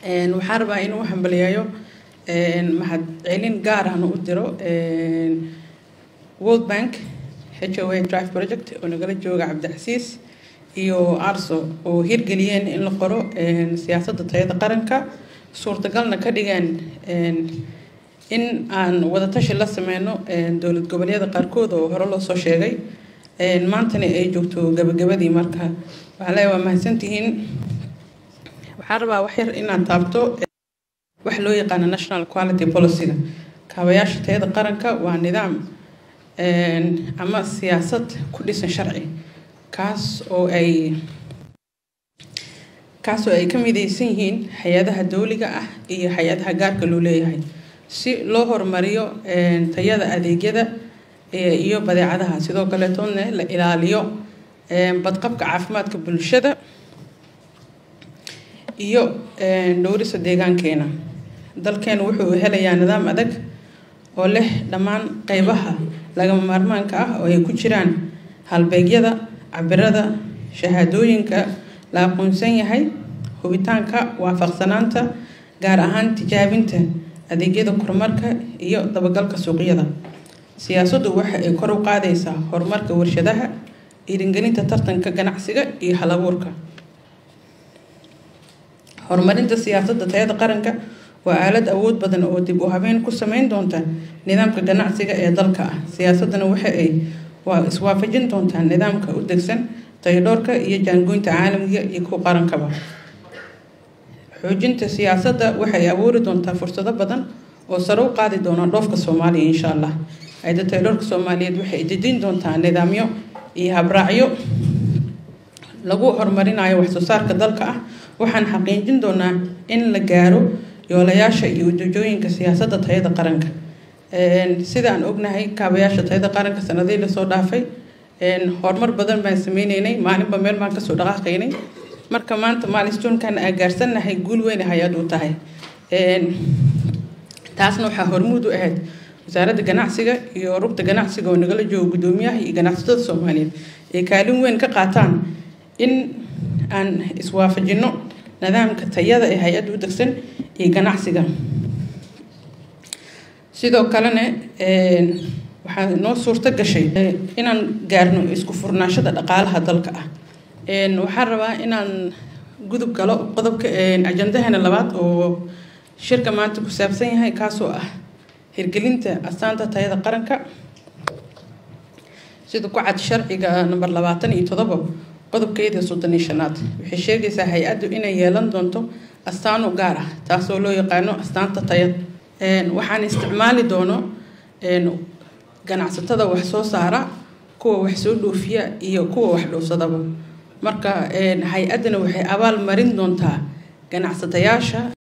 waxaan rabaa inuu hambaliyeeyo mahad celin gaar ahna u diro world bank h o a drive project oo nagala jooga cabdicasiis iyo arso oo hirgeliyeen in la qoro siyaasadda tayada qaranka suurtagalna ka dhigeen in aan wadatashi la sameyno dowlad goboleedyada qaarkood oo hore loo soo sheegay maantana ay joogto gabagabadii marka waxaa leeya waa mahadsantihiin waxaan rabaa wax yar inaan taabto wax loo yaqaano national quality policyga kaabayaasha tayada qaranka waa nidaam ama siyaasad ku dhisan sharci kaas oo ay kaas oo ay ka midaysan yihiin hay-adaha dowliga ah iyo hay-adaha gaarka loo leeyahay si loo horumariyo tayada adeegyada iyo badeecadaha sidoo kaleetoodna la ilaaliyo badqabka caafimaadka bulshada iyo dhowrisa deegaankeena dalkeena wuxuu helayaa nidaam adag oo leh dhammaan qeybaha lagama maarmaanka ah oo ay ku jiraan halbeegyada cabirada shahaadooyinka la aqoonsan yahay hubitaanka waafaqsanaanta gaar ahaan tijaabinta adeegyada kormarka iyo dabagalka suuqyada siyaasaddu waxa ay kor u qaadaysaa horumarka warshadaha dhiiringelinta tartanka ganacsiga iyo halabuurka horumarinta siyaasadda tayada qaranka waa aalad awood badan oo dib u habeyn ku sameyn doonta nidaamka ganacsiga ee dalka ah siyaasaddana waxa ay waa iswaafajin doontaa nidaamka u degsan tayadhoorka iyo jaangoynta caalamiga iyo kuwa qarankaba xoojinta siyaasadda waxay abuuri doontaa fursado badan oo sare u qaadi doona dhoofka soomaaliya insha allah hay-adda tayadhoorka soomaaliyeed waxay dejin doontaa nidaamyo iyo habraacyo lagu horumarinayo waxsoo saarka dalka ah waxaan xaqiijin doonaa in la gaaro yoolayaasha iyo ujeedooyinka siyaasadda tayada qaranka sida aan ognahay kaabayaasha tayada qaranka sanadihii lasoo dhaafay horumar badan baan sameyneynay maalinba meel baan kasoo dhaqaaqaynay marka maanta maalistoonkan aan gaarsannahay guul weyn hay-ad u tahay taasna waxaa hormuud u ahayd wasaaradda ganacsiga iyo rugta ganacsiga oo nagala joogo guddoomiyaha iyo ganacsatada soomaaliyeed ay kaalin weyn ka qaataan in aan iswaafajino nidaamka tayada ee hay-adda u degsan iyo ganacsiga sidoo kalena waxaa noo suurto gashay inaan gaarno isku furnaashada dhaqaalaha dalka ah waxaan rabaa inaan gudub galo qodobka ajandaheena labaad oo shirka maanta ku saabsan yahay kaasoo ah hirgelinta astaanta tayada qaranka sida ku cad sharciga number labaatan iyo todoba qodobkeeda soddon iyo shanaad waxay sheegaysaa hay-addu inay yeelan doonto astaan u gaar ah taasoo loo yaqaano astaanta tayad waxaan isticmaali doono ganacsatada wax soo saara kuwa wax soo dhoofiya iyo kuwa wax dhoofsadaba marka hay-addana waxay abaal marin doontaa ganacsatayaasha